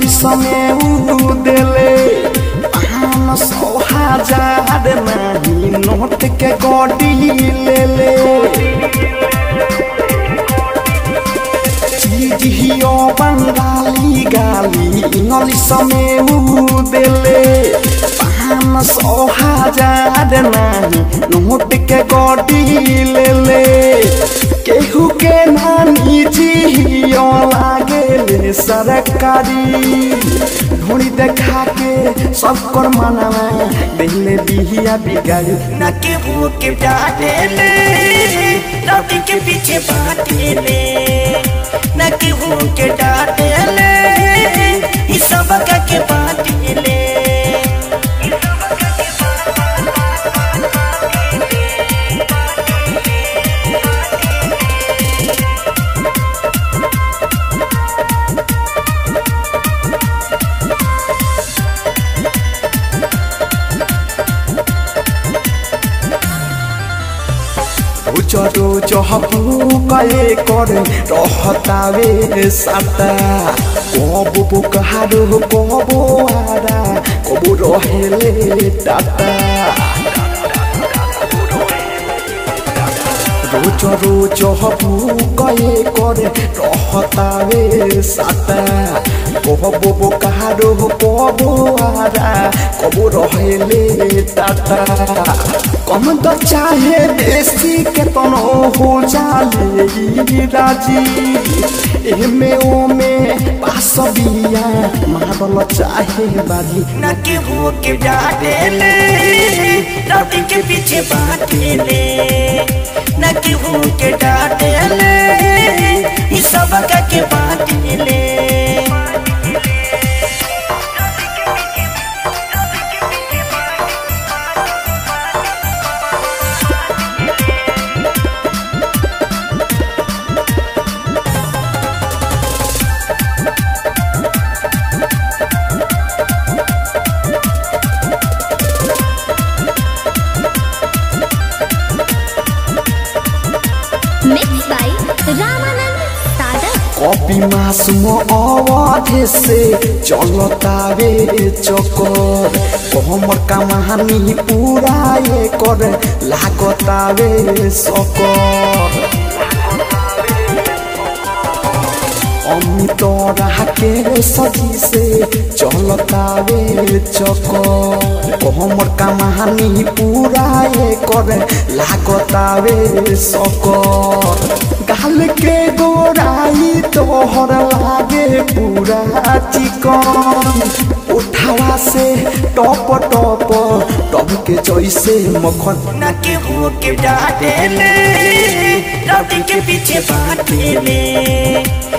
English में ऊ देले पान सौ हजार नहीं नोट के गोडी ले ले चीजियो बंगाली गाली इंग्लिश में ऊ देले पान सौ हजार नहीं नोट के गोडी ले ले केहू के नानी जियो लागेले सरकारी ढोड़ी देखा के सब कर मनावा दिले बिहिया बिगाड़ी न केहू के डांटेले लौटी के पीछे बाटेले न केहू के डांटेले ई सब का के बाटेले उचरो चहपू कए करे रहतावे साता कबो बुकहारो कबो आरा कबो रहेले टाटा रोज रोज हबू कए करे रहतावे साता कबो बुकहारो कबो आरा कबो रहेले टाटा कम तो चाहे बेसी के तनो हो जाले ई राजी एमे ओमे पास बिया मारल चाहे बाजी न केहू के डांटेले लौटी के पीछे बाटेले न केहू के डांटेले ई सब का के बाटेले Mixed by Ramanand Sadak. Copy मासूम अवधे से चलतावे चकर हमर कमानी पूरा ये कर लागतावे सकर अमित के सजी से चलतावे चकर हमर कमानी पूरा ये कर लागतावे सकर गाल के गोराई तोहर लागे पूरा चिकन उठावा से टप टप टप के जैसे मखन न केहू के डांटेले लौटी के पीछे बाटेले